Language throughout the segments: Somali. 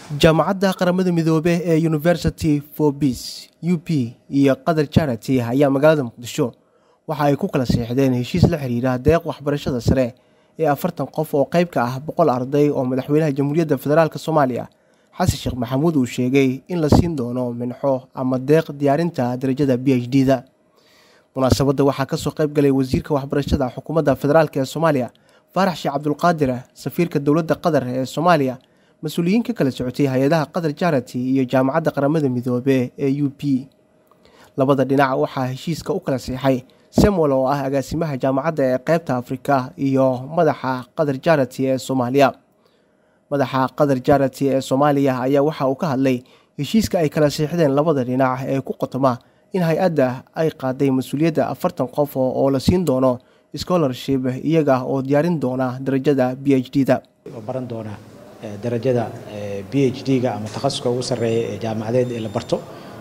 jaamacadda qaramada midoobe ee university for peace u p iyo qatar charity ayaa magaalada muqdisho waxa ay ku kala seexdeen heshiis la xiriira deeq waxbarashada sare ee afartan qof oo qayb ka ah boqol arday oo madaxweynaha jamhuuriyadda federaalk soomaaliya xasan sheekh maxamuud uu sheegay in la siin doono minxo ama deeq diyaarinta darajada b h d da munaasabadda waxaa kasoo qayb galay wasiirka waxbarashada xukuumadda federaalk ee soomaaliya faarax sheekh cabdulqaadir safiirka dowladda qatar ee soomaaliya mas-uuliyiin ka kala socotay hay-adaha qatar charity iyo jaamacadda qaramada midoobe ee u p labada dhinac waxaa heshiiska u kala siixay samuel oo ah agaasimaha jaamacadda ee qeybta afrika iyo madaxa qatar charity ee soomaaliya madaxa qatar charity ee soomaaliya ayaa waxa uu ka hadlay heshiiska ay kala siixdeen labada dhinac ee ku qotoma in hay-adda ay qaaday mas-uuliyadda afartan qof oo la siin doono scholarship iyaga oo diyaarin doona darajada b h d da baran doona darajada b h d-ga ama takhasuska ugu sarreeya ee jaamacadeed ee la barto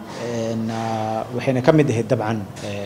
waxayna ka mid ahayd dabcan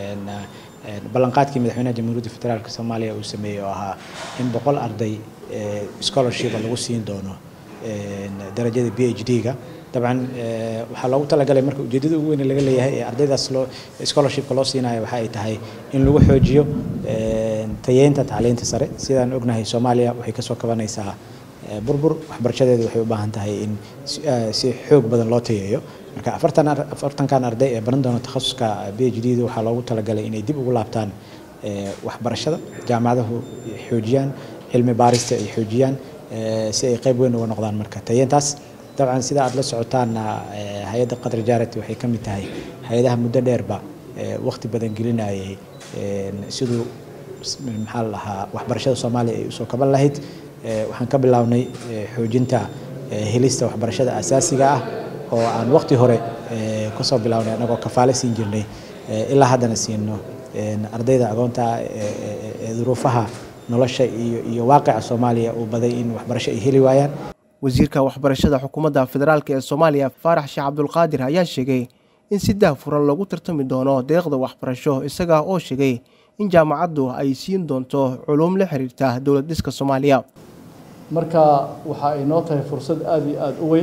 ballanqaadkii madaxweynaha jamhuuriyadda federaalk soomaaliya uu sameeyey oo ahaa in boqol arday scholarshipa lagu siin doono darajada b h d-ga dabcan waxaa loogu talagalay marka ujeedada ugu weyn laga leeyahay ee ardaydaas loo scholarshipka loo siinayo waxa ay tahay in lagu xoojiyo tayeynta tacliinta sare sidaan ognahay soomaaliya waxay kasoo kabanaysaa burbur waxbarashadeedu waxay u baahan tahay in si xoog badan loo tayeeyo marka afartan afartankan arday ee baran doona takhasuska b h d da waxaa loogu talagalay inay dib ugu laabtaan waxbarashada jaamacadahu xoojiyaan cilmi baarista ay xoojiyaan si ay qayb weyn uga noqdaan marka tayeentaas dabcan sida aad la socotaanna hay-adda qatar jarity waxay ka mid tahay hay-adaha muddo dheerba waqti badan gelinayay siduu maxaa la dhahaa waxbarashada soomaaliya ay usoo kaban lahayd waxaan ka bilownay xoojinta helista waxbarashada asaasiga ah oo aan waqti hore kasoo bilownay anagoo kafaale siin jirnay ilaa haddana siino ardayda agoonta ee duruufaha nolosha iyo iyo waaqica soomaaliya uu baday in waxbarasho ay heli waayaan wasiirka waxbarashada xukuumadda federaalk ee soomaaliya faarax sheekh cabdulqaadir ayaa sheegay in si daahfuran loogu tartami doono deeqda waxbarasho isaga oo sheegay in jaamacaddu ay siin doonto culuum la xiriirta dowlad dhiska soomaaliya marka waxa ay noo tahay fursad aada iyo aada u weyn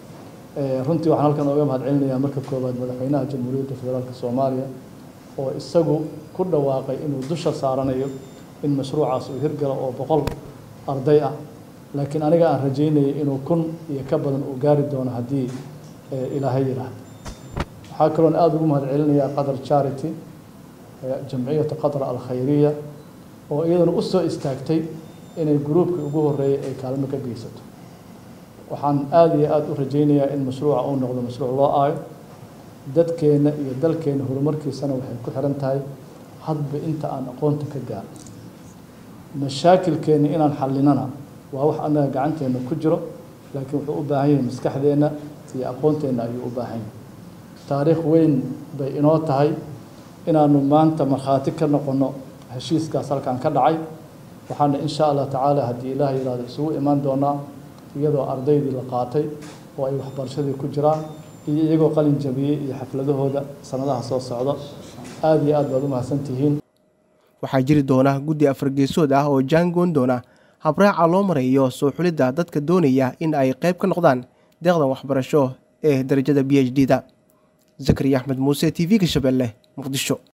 runtii waxaan halkan ooga mahad celinayaa marka koowaad madaxweynaha jamhuuriyadda federaalk soomaaliya oo isagu ku dhawaaqay inuu dusha saaranayo in mashruucaas uu hirgalo oo boqol arday ah laakiin aniga aan rajaynayay inuu kun iyo ka badan uu gaari doono haddii ilaahay yidhaahdo waxaa kaloon aada ugu mahad celinayaa qatar charity jamciyata qatar alkhayriya oo iyaduna u soo istaagtay inay gruubkii ugu horreeyay ay kaalmo ka geysato waxaan aada iyo aada u rajaynayaa in mashruuca uu noqdo mashruuc loo aayo dadkeenna iyo dalkeenna horumarkiisana waxay ku xiran tahay hadba inta aan aqoonta ka gaaro mashaakilkeenna inaan xallinana waa wax annaga gacanteenna ku jiro laakiin wuxuu u baahan yahay maskaxdeenna iyo aqoonteenna ayuu u baahan yahay taariikh weyn bay inoo tahay inaanu maanta markhaati ka noqonno heshiiskaas halkan ka dhacay waxaana insha allah tacaala haddii ilaah yidhahdo isugu imaan doonaa iyadoo ardaydii la qaatay oo ay waxbarashadii ku jiraan iyo iyagoo qalin jabiyey iyo xafladahooda sanadaha soo socda aada iyo aad baad u mahadsantihiin waxaa jiri doona guddi afargeesood ah oo jaangoon doona habraaca loo marayo soo xulidda dadka doonaya in ay qayb ka noqdaan deeqdan waxbarasho ee darajada b h d da zakariya axmed muuse t v-ga shabeelle muqdisho